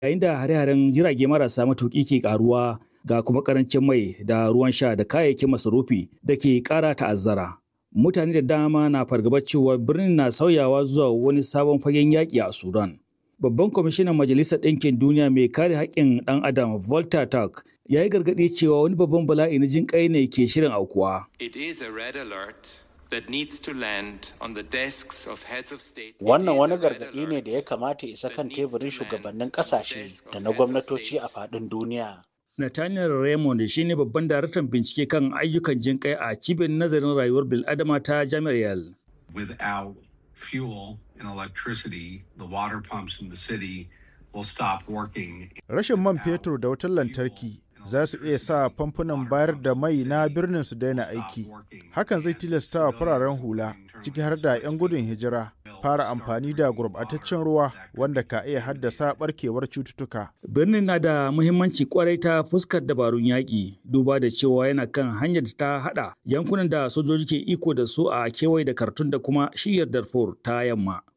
yayin da hare-haren jirage marasa matuƙi ke ƙaruwa ga kuma ƙarancin mai da ruwan sha da kayayyakin masarufi da ke ƙara ta'azzara. Mutane da dama na fargabar cewa birnin na sauyawa zuwa wani sabon fagen yaƙi a Sudan. Babban kwamishinan Majalisar Ɗinkin Duniya mai kare haƙƙin ɗan Adam Volta Turk ya yi gargaɗi cewa wani babban bala'i na jin ƙai ne ke shirin aukuwa. It is a red alert that needs to land on the desks of heads of state. Wannan wani gargaɗi ne da ya kamata isa kan teburin shugabannin ƙasashe da na gwamnatoci a faɗin duniya. Nathaniel Raymond shi ne babban daraktan bincike kan ayyukan jin kai a cibiyar nazarin rayuwar bil'adama ta jami'ar Yale. Without fuel and electricity, the water pumps in the city will stop working. Rashin man fetur da wutar lantarki za su iya sa famfunan bayar da mai na birnin su daina aiki. Hakan zai tilasta wa fararen hula, ciki har da 'yan gudun hijira, fara amfani da gurbataccen ruwa wanda ka iya haddasa barkewar cututtuka. Birnin na da muhimmanci kwarai ta fuskar dabarun yaƙi, duba da cewa yana kan hanyar da ta haɗa yankunan da sojoji ke iko da su a kewaye da Kartun da kuma shiyar Darfur ta yamma.